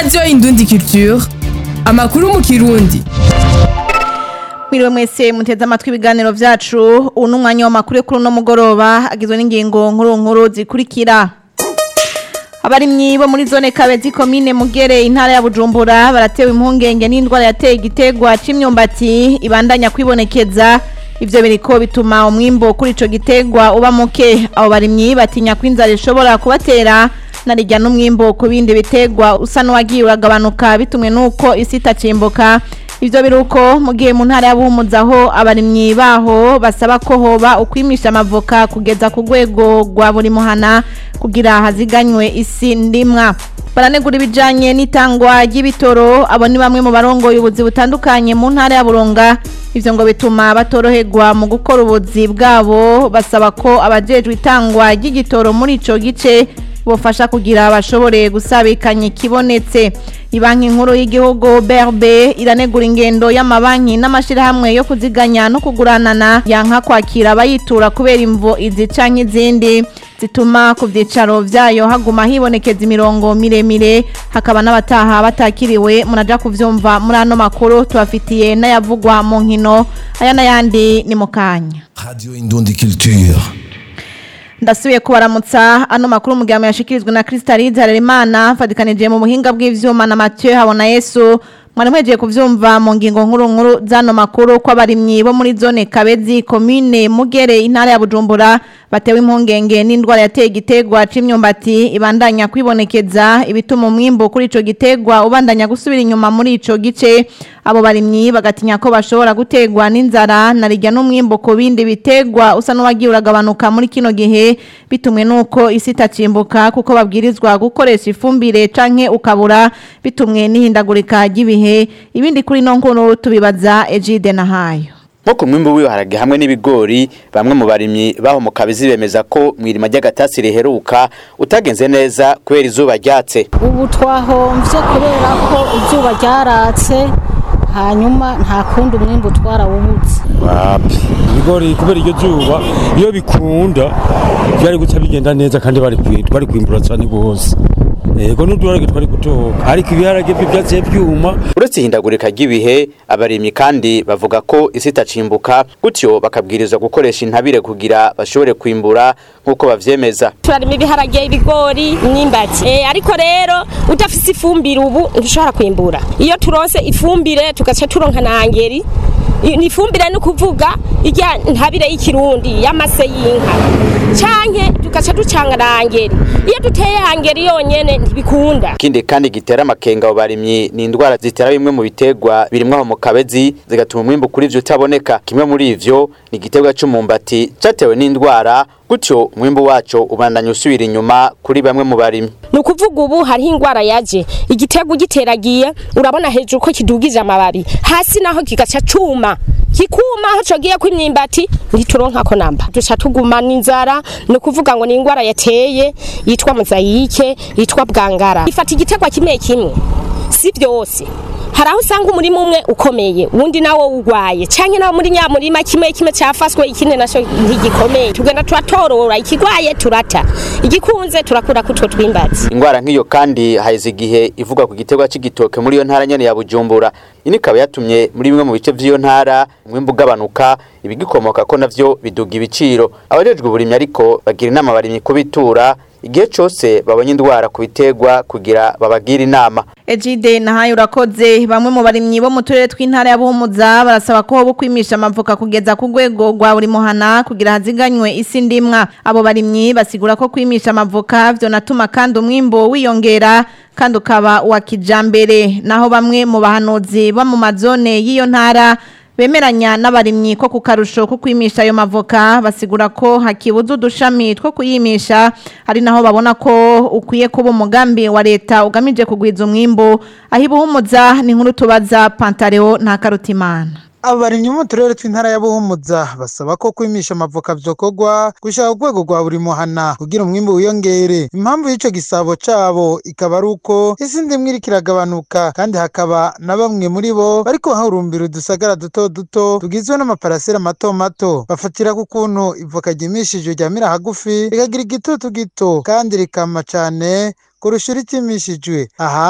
radiyo indundi culture amakuru mu kirundi Mwiriwe mwese muteze amatwi ibiganiro vyacu ubu ni umwanya w'amakuru yo kuri uno mugoroba agizwe n'ingingo nkuru nkuru zikurikira abarimyi bo muri zone kabezi komine mugere intara ya bujumbura baratewe impungenge n'indwara yateye igitegwa c'imyumbati ibandanya kwibonekeza ivyo biriko bituma umwimbo kuri ico gitegwa uba muke abo barimyi batinya ko inzara ishobora kubatera narijya n'umwimbo ku bindi bitegwa usa n'uwagiye uragabanuka bitumwe n'uko isi itacimbuka ivyo biruko mu gihe mu ntara y'abuhumuzaho abarimyi baho basaba ko hoba ukwimisha amavoka kugeza ku rwego rwa buri muhana kugira haziganywe isi ndimwa baranegura ibijanye n'itangwa ry'ibitoro abo ni bamwe mu barongoye ubuzi butandukanye mu ntara ya Burunga ivyo ngo bituma batoroherwa mu gukora ubuzi bwabo basaba ko abajejwe itangwa ry'igitoro muri ico gice bofasha kugira bashobore gusabikanya ikibonetse ibanki nkuru y'igihugu BRB iranegura ingendo y'amabanki n'amashirahamwe yo kuziganya no kuguranana yanka kwakira abayitura kubera imvo izi canke izindi zituma ku vyicaro vyayo haguma hibonekeza imirongo miremire hakaba n'abataha batakiriwe muraja kuvyumva muri ano makuru tubafitiye n'ayavugwa mu nkino aya n'ayandi ni mu kanya Radio Indundi Culture. ndasubiye kubaramutsa ano makuru mu gihe yashikirijwe na Crystalide Harerimana fadikanije mu buhinga bw'ivyuma na Mathieu Habona Yesu mwari mwejeje kuvyumva mu ngingo nkuru nkuru zano makuru ko abarimyi bo muri zone Kabezi commune Mugere intara ya Bujumbura batewe impungenge n'indwara yateye igitegwa c'imyumbati ibandanya kwibonekeza ibituma umwimbo kuri ico gitegwa ubandanya gusubira inyuma muri ico gice abo barimyi bagatinya ko bashobora gutegwa n'inzara narijya n'umwimbo ku bindi bitegwa usa n'uwagiye uragabanuka muri kino gihe bitumwe nuko isi itacimbuka kuko babwirizwa gukoresha ifumbire canke ukabura bitumwe n'ihindagurika ry'ibihe ibindi kuri no nkuru tubibaza Egide na hayo nko ku mwimbu w'ibiharage hamwe n'ibigori bamwe mu barimyi baho mu kabizi bemeza ko mwirima ry'agatasi riheruka utagenze neza kubera izuba ryatse ubu twahomvye kubera ko izuba ryaratse hanyuma nta kundi umwimbu twarawubuze wapi ibigori kubera iryo zuba iyo bikunda byari guca bigenda neza kandi bari kwi- bari kwimbura cyane rwose yego n'uduharage twari gutoka ariko ibiharage byo byaciye byuma uretse ihindagurika ry'ibihe abarimyi kandi bavuga ko isi itacimbuka gutyo bakabwirizwa gukoresha intabire kugira bashobore kwimbura nk'uko bavyemeza turarima ibiharage ibigori imyimbati eh, ariko rero udafise ifumbire ubu ntushobora kwimbura iyo turonse ifumbire tugaca turonka na angeri I- ni ifumbire ni ukuvuga irya ntabire y'ikirundi y'amase y'inka canke tugaca ducanga na angeri iyo duteye angeri yonyene ntibikunda ikindi kandi gitera amakenga abo barimyi ni indwara zitera bimwe mu bitegwa birimwo aho mu kabezi zigatuma umwimbu kuri ivyo utaboneka kimwe muri ivyo ni igitegwa c'umumbati catewe n'indwara gutyo umwimbu waco ubandanya usubira inyuma kuri bamwe mu barimyi ni ukuvuga ubu hariho indwara yaje igitego ugiteragiye urabona hejuru ko kidugije amababi hasi naho kigaca cuma kikuma aho cogiye ko imyimbati ntituronkako namba duca tuguma n'inzara ni ukuvuga ngo ni indwara yateye yitwa mozayike yitwa bwangara ifata igitegwa kimwe kimwe si byose hari aho usanga umurima umwe ukomeye uwundi nawo urwaye canke nawo muri nyamurima kimwe kimwe cafaswe ikindi naco ntigikomeye tugenda turatorora ikigwaye turata igikunze turakura kutwo twimbazi ingwara nk'iyo kandi haheze igihe ivuga ku gitegwa c'igitoke muri iyo ntara nyene ya Bujumbura ini ikaba yatumye muri bimwe mu bice vy'iyo ntara umwimbu ugabanuka ibigikomoka ko navyo biduga ibiciro abajejwe uburimyi ariko bagira inama abarimyi kubitura igihe cose babonye indwara ku bitegwa kugira babagire inama Ejide na hayo urakoze bamwe mu barimyi bo mu turere tw'intara ya Buhumuza barasaba ko hoba kwimisha amavoka kugeza ku rwego rwa buri muhana kugira haziganywe isi ndimwa abo barimyi basigura ko kwimisha amavoka vyo natuma kandi umwimbo wiyongera kandi ukaba uwa kijambere naho bamwe mu bahanuzi bo mu mazone y'iyo ntara bemeranya n'abarimyi ko ku karusho ko kwimisha ayo mavoka basigura ko hakibuza udushami two kuyimisha ari naho babona ko ukwiye kuba umugambi wa leta ugamije kugwiza umwimbo aho ibuhumuza ni nkuru tubaza pantareo nta karutimana abarimyi bo mu turere tw'intara ya Buhumuza basaba ko kwimisha amavoka vyokorwa gushaka urwego rwa buri muhana kugira umwimbu wiyongere impamvu y'ico gisabo cabo ikaba ari uko isi ndimwe iriko iragabanuka kandi hakaba na bamwe muri bo bariko bahurumbira udusagara duto duto tugizwe n'amaparasera mato mato bafatira ku kuntu ivoka ryimishijwe ryamira hagufi rikagira igitutu gito kandi rikama cane kurusha iritimishijwe aha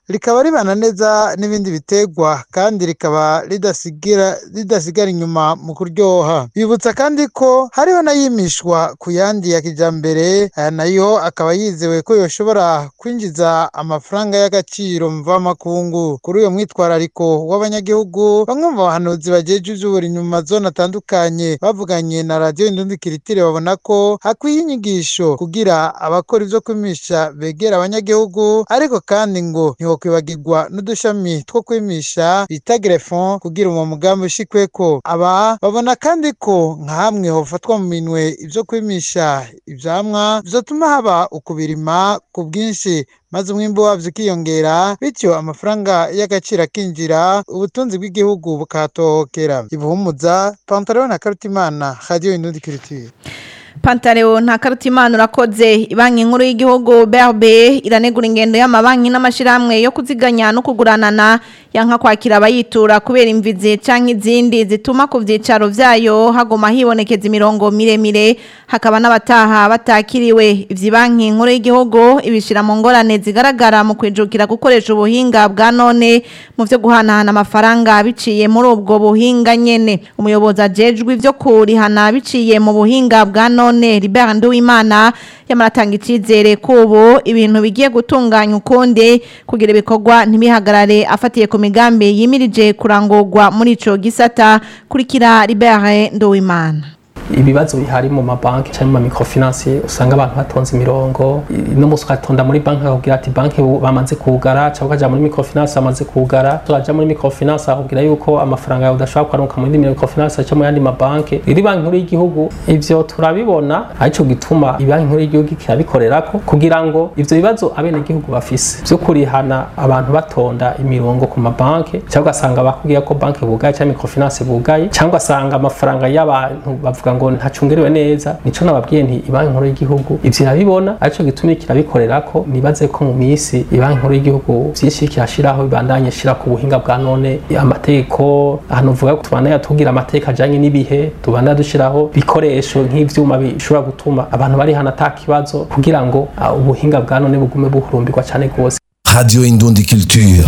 rikaba ribana neza n'ibindi biterwa kandi rikaba ridasigira ridasigara inyuma mu kuryoha bibutsa kandi ko hariho n'ayimishwa ku yandi ya kijambere aya nayo akaba yizewe ko yoshobora kwinjiza amafaranga y'agaciro mvamakungu kuri uyo mwitwarariko w'abanyagihugu bamwe mu bahanuzi bajeje ivy'uburimyi mu mazone atandukanye bavuganye na radiyo indundi kiritire babona ko hakwiye inyigisho kugira abakora ivyo kwimisha begera abanyagihugu ariko kandi ngo ntihokwibagirwa n'udushami two kwimisha bita grefon kugira uwo mugambi ushikweko aba babona kandi ko nka hamwe hofatwa mu minwe ivyo kwimisha ivyamwa bizotuma haba ukubirima ku bwinshi maze umwimbu wavyo ukiyongera bityo amafaranga y'agaciro akinjira ubutunzi bw'igihugu bukahatohokera ibuhumuza pantaro na karutimana radiyo indundi kiritire Pantaleo nta karutimana urakoze banki nkuru y'igihugu BRB iranegura ingendo y'amabanki n'amashirahamwe yo kuziganya no kuguranana yanka kwakira abayitura kubera imvizi canke izindi zituma ku vyicaro vyayo hagoma hibonekeza imirongo miremire hakaba n'abataha batakiriwe ivyi banki nkuru y'igihugu ibishira mu ngorane zigaragara mu kwijukira gukoresha ubuhinga bwa none mu vyo guhanahana amafaranga biciye muri ubwo buhinga nyene umuyobozi ajejwe ivyo kurihana biciye mu buhinga bwa none none Libert Nduwimana yamaratanga icizere kubo ibintu bigiye gutunganya ukundi kugira ibikorwa ntibihagarare afatiye ku migambi yimirije kurangurwa muri ico gisata kurikira Libert Nduwimana ibibazo bihari mu mabanki cyangwa mu microfinance usanga abantu batonze imirongo no musi ugatonda muri banki akubwira ati banki bamaze kugara cyangwa ukaja muri microfinance bamaze kugara turaja muri microfinance akubwira yuko amafaranga yawe udashobora kwaruka mu yindi microfinance cyangwa mu yandi mabanki iri banki nkuru y'igihugu ivyo turabibona arico gituma ibanki nkuru y'igihugu kirabikorerako kugira ngo ivyo bibazo abene gihugu bafise vyo kurihana abantu batonda imirongo ku mabanki cyangwa ugasanga bakubwira ko banki bugaye cyangwa microfinance bugaye cyangwa ugasanga amafaranga y'abantu bavuga ngo ntacungerewe neza nico nababwiye nti ibanki nkuru y'igihugu ivyo irabibona arico gitumye kirabikorerako nibaze ko mu misi ibanki nkuru y'igihugu vyinshi kirashiraho bibandanye shira ku buhinga bwa none amategeko ahantu uvuga ko tubandanya tugira amategeko ajanye n'ibihe tubandanya dushiraho bikoresho nk'ivyuma bishobora gutuma abantu bari hano ata kibazo kugira ngo uh, ubuhinga bwa none bugume buhurumbirwa cane gose Radio Indundi Culture.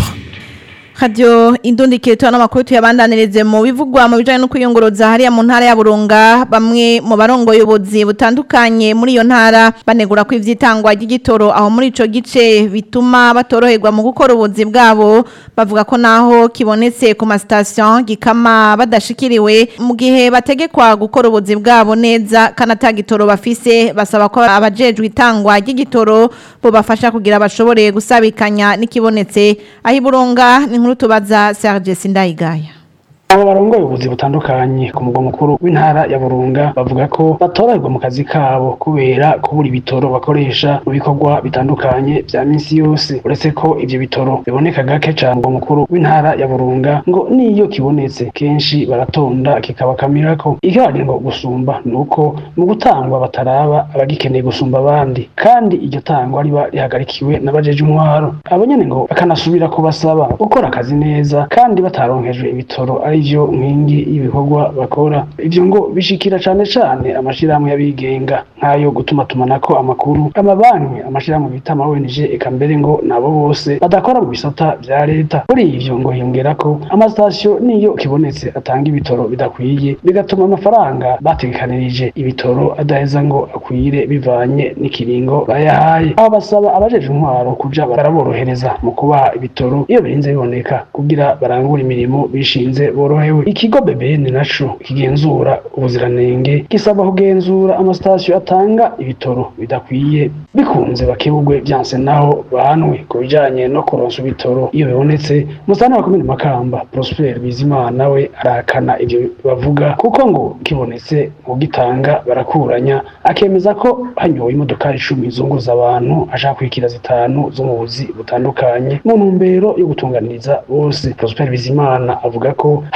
Radio indundi kiretwa n'amakuru tuyabandanirize mu bivugwa mu bijanye no kuyunguruzwa hariya mu ntara ya Burunga bamwe mu barongo yobozi butandukanye muri iyo ntara banegura ko ivyitangwa ry'igitoro aho muri ico gice bituma batoroherwa mu gukora ubuzi bwabo bavuga ko naho kibonetse ku ma station gikama badashikiriwe mu gihe bategekwa gukora ubuzi bwabo neza kanata gitoro bafise basaba ko abajejwe itangwa ry'igitoro bo bafasha kugira bashobore gusabikanya n'ikibonetse aho iburunga ni nkuru tubaza Serge Sindayigaya abo barongoye ubuzi butandukanye ku mugwa mukuru w'intara ya Burunga bavuga ko batorerwa mu kazi kabo kubera kubura ibitoro bakoresha mu bikorwa bitandukanye vya minsi yose uretse ko ivyo bitoro biboneka gake cane mugwa mukuru w'intara ya Burunga ngo niyo kibonetse kenshi baratonda kikabakamirako ikibagira ngo gusumba nuko mu gutangwa bataraba abagikeneye gusumba abandi kandi iryo tangwa riba rihagarikiwe n'abajeje umwaro abo nyene ngo bakanasubira kubasaba gukora akazi neza kandi bataronkejwe ibitoro ari ivyo nkingi y'ibikorwa bakora ivyo ngo bishikira cane cane amashirahamwe y'abigenga nk'ayo gutuma tumanako amakuru amabanki amashirahamwe bita ama ONG eka mbere ngo nabo bose badakora mu bisata vya leta kuri ivyo ngo hiyongerako amasitasiyo niyo kibonetse atanga ibitoro bidakwiye bigatuma amafaranga bategekanirije ibitoro adaheza ngo akwire bivanye n'ikiringo bayahaye aho basaba abajeje intwaro kuja baraborohereza mu kubaha ibitoro iyo birinze biboneka kugira barangure imirimo bishinze borohewe ikigo BBN naco kigenzura ubuziranenge gisaba kugenzura amasitasiyo atanga ibitoro bidakwiye bikunze bakebugwe vyanse naho bahanwe ku bijanye no kuronsa ibitoro iyo bibonetse musana wa komine Makamba Prosper Bizimana we arahakana ivyo bavuga kuko ngo kibonetse mu gitanga barakuranya akemeza ko hanyowe imodoka icumi zunguza abantu ashaka kwikira zitanu zo mu buzi butandukanye mu ntumbero yo gutunganiriza bose Prosper Bizimana avuga ko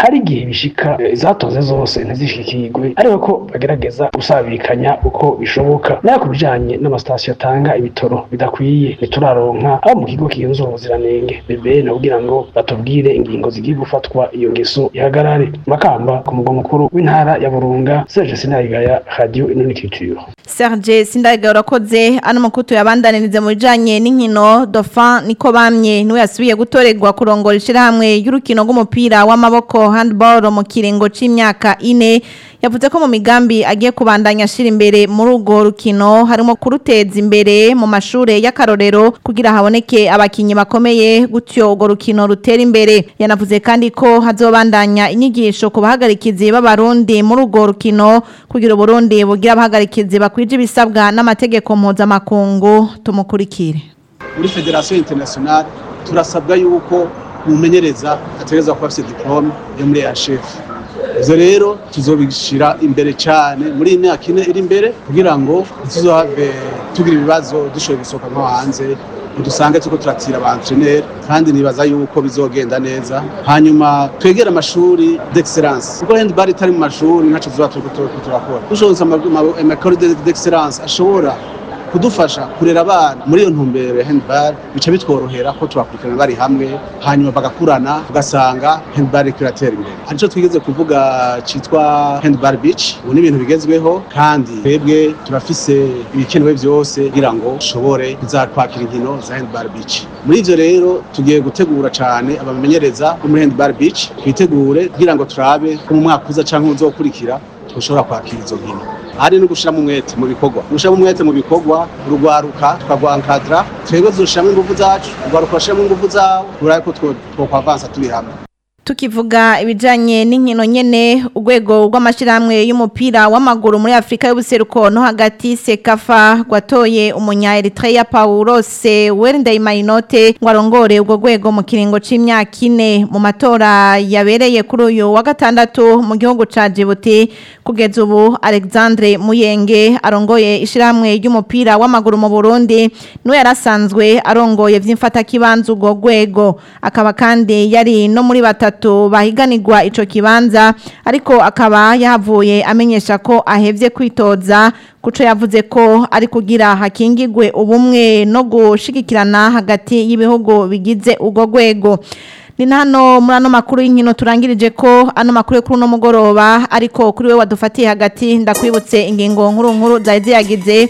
hari igihe bishika eh, izatoze zose ntizishikirwe ariko ko bagerageza gusabikanya uko bishoboka nayo ku bijanye n'amasitasiyo atanga ibitoro bidakwiye ntituraronka abo mu kigo kigenzura ubuziranenge bebe na kugira ngo batubwire ingingo zigiye gufatwa iyo ngeso ihagarare makamba ku mugwa mukuru w'intara ya burunga serge sinayigaya radio inonikiture Serge Sindaga urakoze ano makutu yabandanirize mu bijanye n'inkino Dauphin niko bamye niwe yasubiye gutorerwa kurongora ishirahamwe y'urukino rw'umupira w'amaboko handball mu kiringo c'imyaka ine yavuze ko mu migambi agiye kubandanya ashira imbere muri urwo rukino harimo kuruteza imbere mu mashure y'akarorero kugira haboneke abakinyi bakomeye gutyo urwo rukino rutera imbere yanavuze kandi ko hazobandanya inyigisho ku bahagarikizi b'abarundi muri urwo rukino kugira uburundi bugira abahagarikizi bakwije ibisabwa n'amategeko mpuzamakungu tumukurikire muri federasiyo interinasiyonari turasabwa yuko umumenyereza ategereza kuba afite diporome yo muri yashefu ibyo rero tuzobishyira imbere cyane muri iyi myaka ine iri imbere kugira ngo ntituzohave tugira ibibazo dushoboye gusohoka nko hanze dusange turiko turatira abantreneri kandi nibaza yuko bizogenda neza hanyuma twegere amashuri d'excellence kuko handball itari mu mashuri ntaco tuzoba turiko turiko turakora dushobotse amakore d'excellence ashobora kudufasha kurera abana muri iyo ntumbero ya handball bica bitworohera ko tubakurikirana bari hamwe hanyuma bagakurana tugasanga handball iriko iratera imbere hari ico twigeze kuvuga citwa handball beach ubu ni ibintu bigezweho kandi twebwe turafise ibikenewe vyose kugira ngo dushobore kuzatwakira inkino za handball beach muri ivyo rero tugiye gutegura cane abamenyereza bo muri handball beach twitegure kugira ngo turabe ko mu mwaka uza canke uzokurikira dushobora kwakira izo nkino hari no gushiramo umwete mu bikorwa gushiramo umwete mu bikorwa urugwaruka tukagwankadra twebwe tuzoshiramo ingufu zacu urugwaruka rushiramo ingufu zawo turabe ko twokwavansa turi hamwe tukivuga ibijanye n'inkino nyene urwego rw'amashirahamwe y'umupira w'amaguru muri Afrika y'ubuseruko no hagati Sekafa gwatoye umunya Eritrea Paulos Werndeimayinote ngo arongore ubwo rwego mu kiringo c'imyaka ine mu matora yabereye kuri uyu wa gatandatu mu gihugu ca Djibouti kugeza ubu Alexandre Muyenge arongoye ishirahamwe ry'umupira w'amaguru mu Burundi niwe yarasanzwe arongoye vy'imfata kibanza ubwo rwego akaba kandi yari no muri batatu batatu bahiganirwa ico kibanza ariko akaba yahavuye amenyesha ko ahevye kwitoza kuco yavuze ko ari kugira hakingigwe ubumwe no gushigikirana hagati y'ibihugu bigize urwo rwego ni hano muri ano makuru y'inkino turangirije ko ano makuru yo kuri uno mugoroba ariko kuri we wadufatiye hagati ndakwibutse ingingo nkuru nkuru zari ziyagize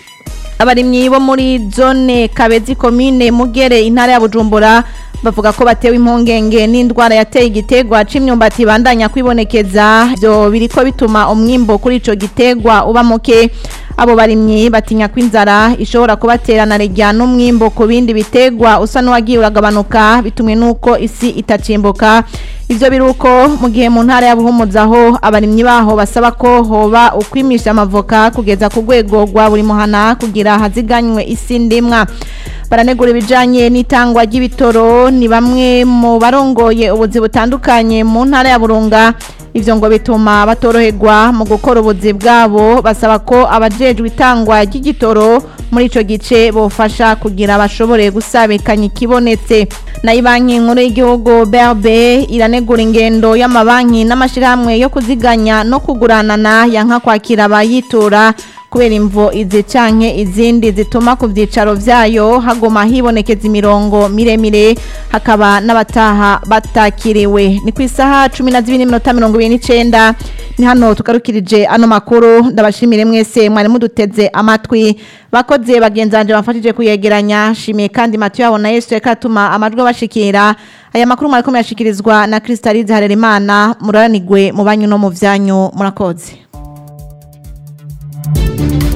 abarimyi bo muri zone kabezi komine mugere intara ya bujumbura bavuga ko batewe impungenge n'indwara yateye igitegwa c'imyumbati bandanya kwibonekeza byo biriko bituma umwimbo kuri ico gitegwa uba muke abo barimyi batinya ko inzara ishobora kubaterana rejya n'umwimbo ku bindi bitegwa usa n'uwagiye uragabanuka bitumwe n'uko isi itacimbuka ivyo biruko mu gihe mu ntara ya buhumuzaho abarimyi baho basaba ko hoba ukwimisha amavoka kugeza ku rwego rwa buri muhana kugira haziganywe isi ndimwa baranegura ibijanye n'itangwa ry'ibitoro ni bamwe mu barongoye ubuzi butandukanye mu ntara ya burunga ivyo ngo bituma batoroherwa mu gukora ubuzi bwabo basaba ko abajejwe itangwa ry'igitoro muri ico gice bofasha kugira bashobore gusabikanya ikibonetse nayo banki nkuru y'igihugu BRB iranegura ingendo y'amabanki n'amashirahamwe yo kuziganya no kuguranana yanka kwakira abayitura kubera imvo izi canke izindi zituma ku vyicaro vyayo hagoma hibonekeza imirongo miremire hakaba n'abataha batakiriwe ni ku isaha cumi na zibiri n'iminota mirongo ibiri n'icenda ni hano tugarukirije ano makuru ndabashimire mwese mwari muduteze amatwi bakoze bagenzanje bafashije kuyegeranya shimiye kandi matu yabo na Yesu reka atuma amajwi bashikira aya makuru mwariko muyashikirizwa na Kristalize Harerimana muranigwe mu banyu no mu vyanyu murakoze Thank you.